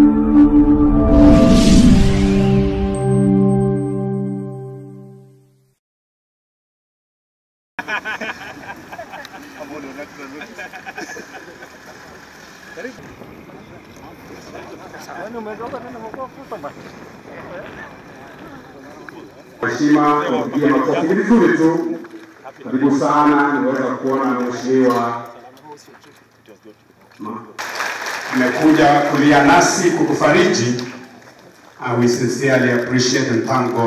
Heshima tupigie makofi ni vizuri tu. Karibu sana, niweza kuona mheshimiwa Ma- amekuja kulia nasi kukufariji. Uh, we sincerely appreciate and thank God.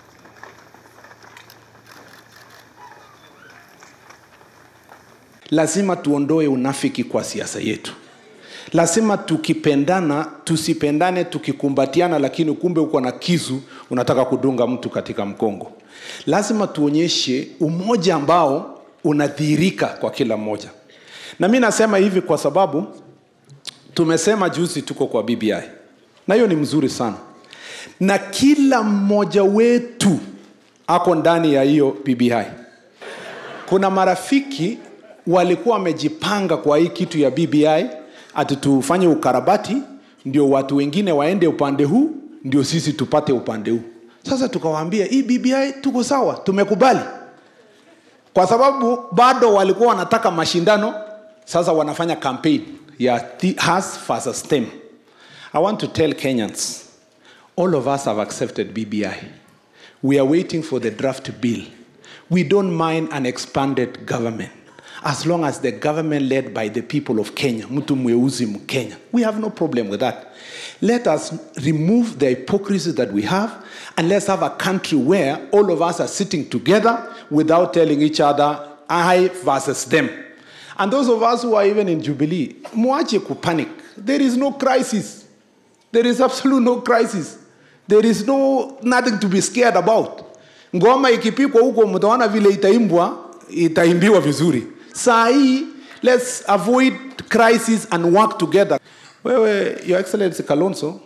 lazima tuondoe unafiki kwa siasa yetu lazima tukipendana tusipendane tukikumbatiana lakini kumbe uko na kisu unataka kudunga mtu katika mkongo lazima tuonyeshe umoja ambao unadhihirika kwa kila mmoja na mi nasema hivi kwa sababu tumesema juzi tuko kwa bbi na hiyo ni mzuri sana na kila mmoja wetu ako ndani ya hiyo bbi kuna marafiki walikuwa wamejipanga kwa hii kitu ya bbi ati tufanye ukarabati ndio watu wengine waende upande huu ndio sisi tupate upande huu sasa tukawaambia hii bbi tuko sawa tumekubali kwa sababu bado walikuwa wanataka mashindano sasa wanafanya campaign ya thi- has versus tem i want to tell kenyans all of us have accepted bbi we are waiting for the draft bill we don't mind an expanded government as long as the government led by the people of kenya mtu mweusi mkenya we have no problem with that let us remove the hypocrisy that we have and let's have a country where all of us are sitting together without telling each other i versus them and those of us who are even in jubilee mwache kupanic there is no crisis there is absolute no crisis there is no nothing to be scared about ngoma ikipikwa huko mtaona vile itaimbwa itaimbiwa vizuri saa hii let's avoid crisis and work together wewe your excellency kalonso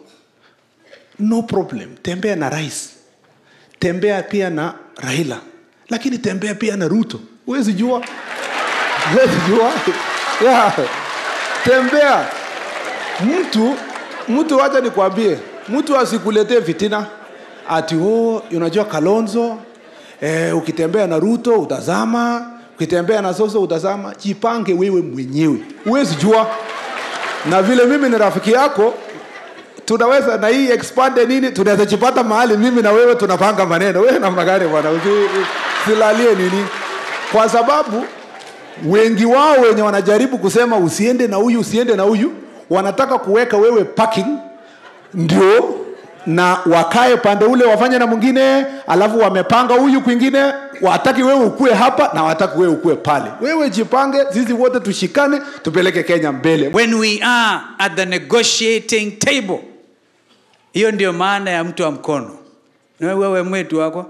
no problem tembea na rais tembea pia na raila lakini tembea pia na ruto huwezi jua huwezi jua yeah. tembea mtu mtu wacha nikwambie mtu asikuletee fitina ati oh, unajua kalonzo eh, ukitembea na ruto utazama ukitembea na soso utazama jipange wewe mwenyewe huwezi jua na vile mimi ni rafiki yako tunaweza na hii expande nini tunaweza jipata mahali mimi na wewe tunapanga maneno wewe namna gani bwana Usi- silalie nini kwa sababu wengi wao wenye wanajaribu kusema usiende na huyu usiende na huyu wanataka kuweka wewe parking ndio na wakae pande ule wafanye na mwingine alafu wamepanga huyu kwingine wataki wewe ukue hapa na wataki wewe ukue pale wewe jipange sisi wote tushikane tupeleke kenya mbele when we are at the negotiating table hiyo ndio maana ya mtu wa mkono Na wewe mwetu wako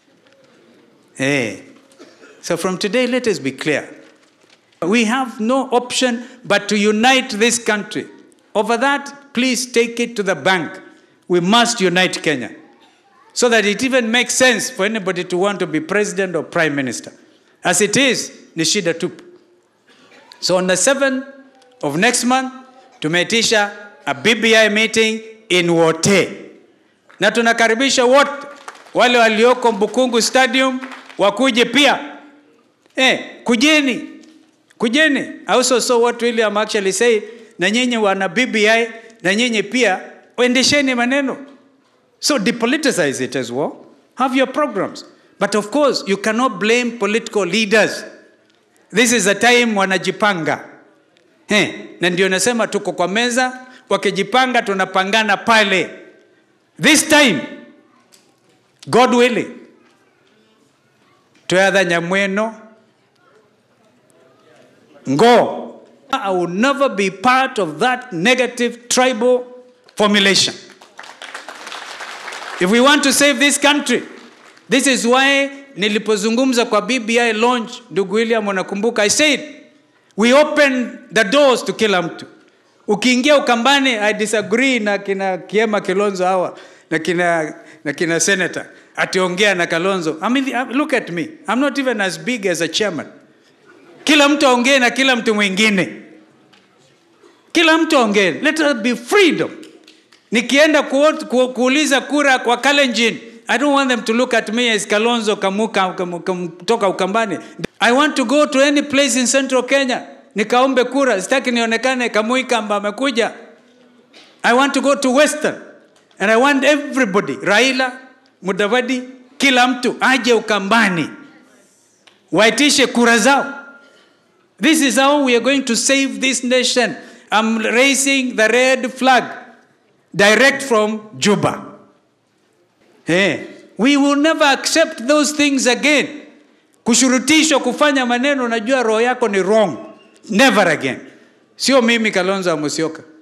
hey. so from today let us be clear we have no option but to unite this country over that please take it to the bank we must unite kenya so that it even makes sense for anybody to want to be president or prime minister as it is ni shida tupu So on the 7th of next month tumeitisha a BBI meeting in Wote, na tunakaribisha wote wale walioko Mbukungu Stadium wakuje pia. Eh, kujeni kujeni. I also saw what William actually said, na nyinyi wana BBI na nyinyi pia endesheni maneno. So depoliticize it as well. Have your programs. But of course, you cannot blame political leaders. This is a time wanajipanga. He, na ndio nasema tuko kwa meza, wakijipanga tunapangana pale. This time, God willing, twetha nyamweno ngo I will never be part of that negative tribal formulation. If we want to save this country, this is why nilipozungumza kwa BBI launch, ndugu William unakumbuka, I said we open the doors to kila mtu. Ukiingia Ukambani, I disagree na kina Kiema Kilonzo hawa na kina, na kina senator ationgea na Kalonzo. I mean, look at me. I'm not even as big as a chairman. Kila mtu aongee na kila mtu mwingine, kila mtu aongee. Let us be freedom. nikienda ku, ku, kuuliza kura kwa kalenjin i don't want them to look at me as kalonzo kamuka kam- kam- kutoka ukambani i want to go to any place in central kenya nikaombe kura sitaki nionekane kamuikamba amekuja i want to go to western and i want everybody raila mudavadi kila mtu aje ukambani waitishe kura zao this is how we are going to save this nation i'm raising the red flag direct from juba Eh, we will never accept those things again kushurutishwa kufanya maneno najua roho yako ni wrong never again sio mimi kalonzo amusioka